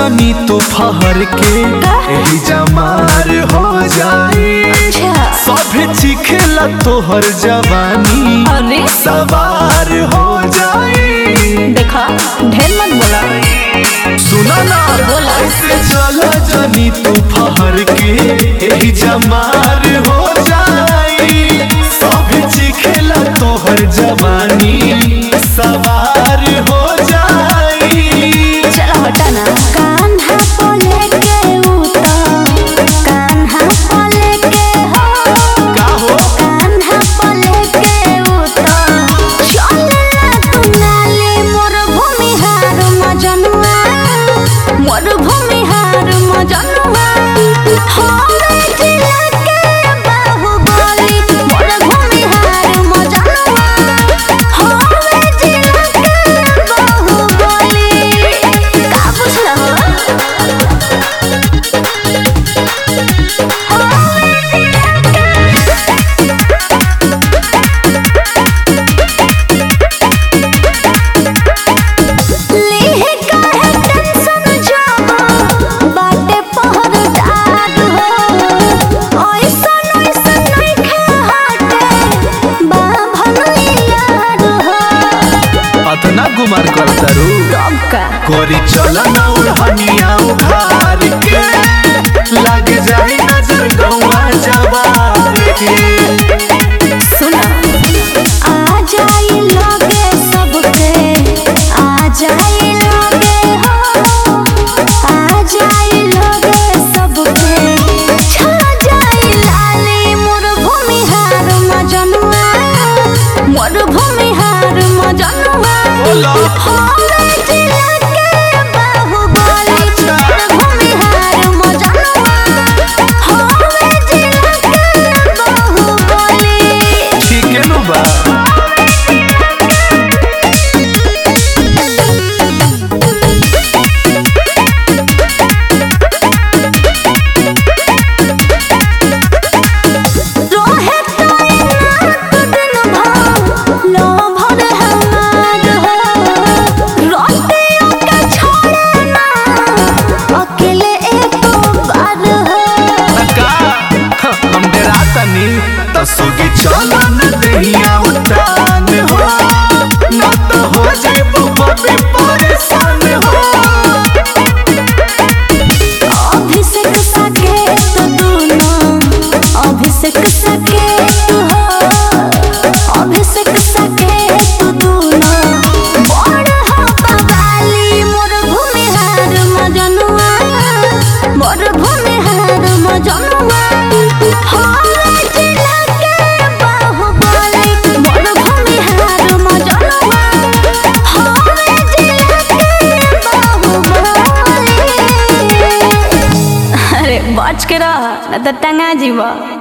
जनी तू फहर के एही जमार हो जाई अच्छा सभे चिखेला तोहर जवानी अरे सवार हो जाई देखा ढेर मत बोला सुना ना बोला। ऐसे चला जनी तू फहर के एही जमार हो जाई सभे चिखेला तोहर जवानी सवार हो जाई चलो हटा ना कान्हा को लेके उता कान्हा को लेके हो का हो कान्हा को लेके उता चलना तू नाले मोर भूमिहार मजनुआ मोर भूमिहार मजनुआ हवे जिला के बाहुबली मोर भूमिहार मजनुआ हवे जिला के बाहुबली का बुझला हो लेहे काहे टेंशन जाबा बाटे पहरदार हो ऐसन ऐसन नइखे हाटे बा भलैयार हो अतना गुमार करता रू कब का गोरी चला ना उड़हनिया उघार के लग जाई नजर गौआ जवार के सुना आ जाई लगे सबके आ जाई लगे हो आ जाई लगे सबके छा जाई लाली मोर भूमिहार मजनुआ मोर भूमिहार मजनुआ बोला हवे जिला के बाहुबली मोर भूमिहार मजनुआ हवे जिला के बाहुबली ठीक है नु बा रोहे तैनात दिन भर लो भर हमार हो रोटियों के छोड़े ना अकेले एक बार हो का हम डेरा तनी तसुगी चला न दहिया उतान हो ना तो हो जाए बबे परेशान हो अभिषेक सके तो दोनों अभिषेक सके तू हो अभिषेक सके तू दोनों बड़ हो बवाली मोर भूमिहार मजनुआ मोर भूमिहार मजनुआ हवे जिला के बाहुबली मोर भूमिहार मजनुआ हवे जिला के बाहुबली अरे बच के रह न तो टंगा जीवा